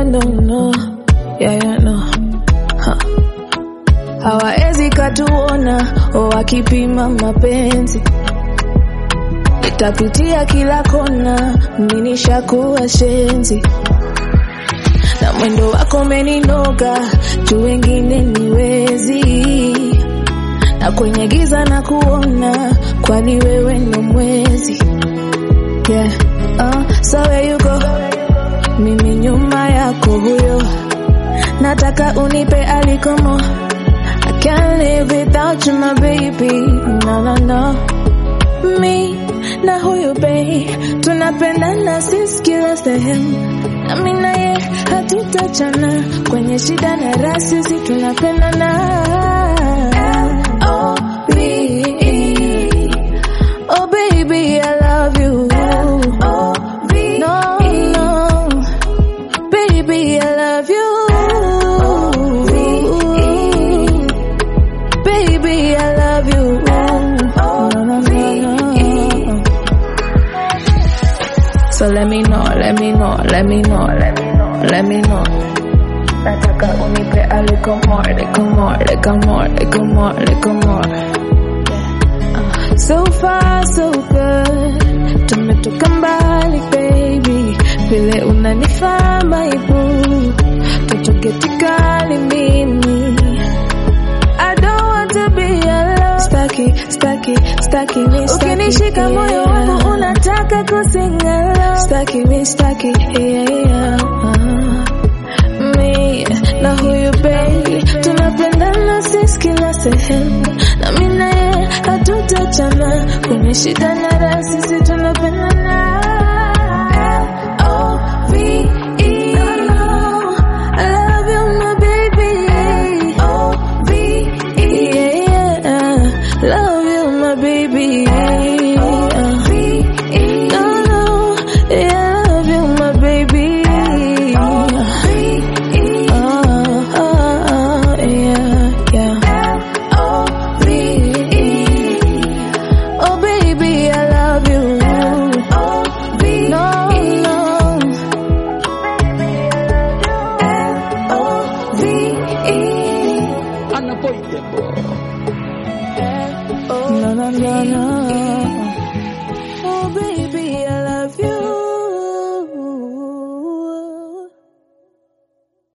I don't know. Yeah, yeah, no. Huh. Hawaezi katuona wakipima mapenzi, itapitia kila kona, mimi nishakuwa shenzi na mwendo wako umeninoga, juu wengine niwezi, na kwenye giza na kuona, kwani wewe ndo mwezi yeah. Uh, so where you go, mimi nyuma yako huyo, nataka unipe alikomo I can't live without you, my baby. No, no, no. Me na huyu babe tunapendana sisi kila sehemu, nami naye hatutachana kwenye shida na raha, sisi tunapendana. L-O-V-E. Oh baby, I love you. No, no. Baby, I love you. Baby, I love you. No, no, no, no. So let me know, let me know, let me know, let me know, let me know. Nataka unipe a little more, little more, little more, little more, little more. Uh, So far, so good. Tumetoka mbali baby, vile unanifaa my boo. Tutoke tikali mimi. I don't want to be alone. Staki, staki, staki mi staki. Ukinishika moyo wangu unataka kusingalo. Staki mi staki, yeah, yeah. Mi na huyu baby tunapendana sisi kila sehemu, na mimi naye hatutachana kwenye shida na raha, sisi tunapendana.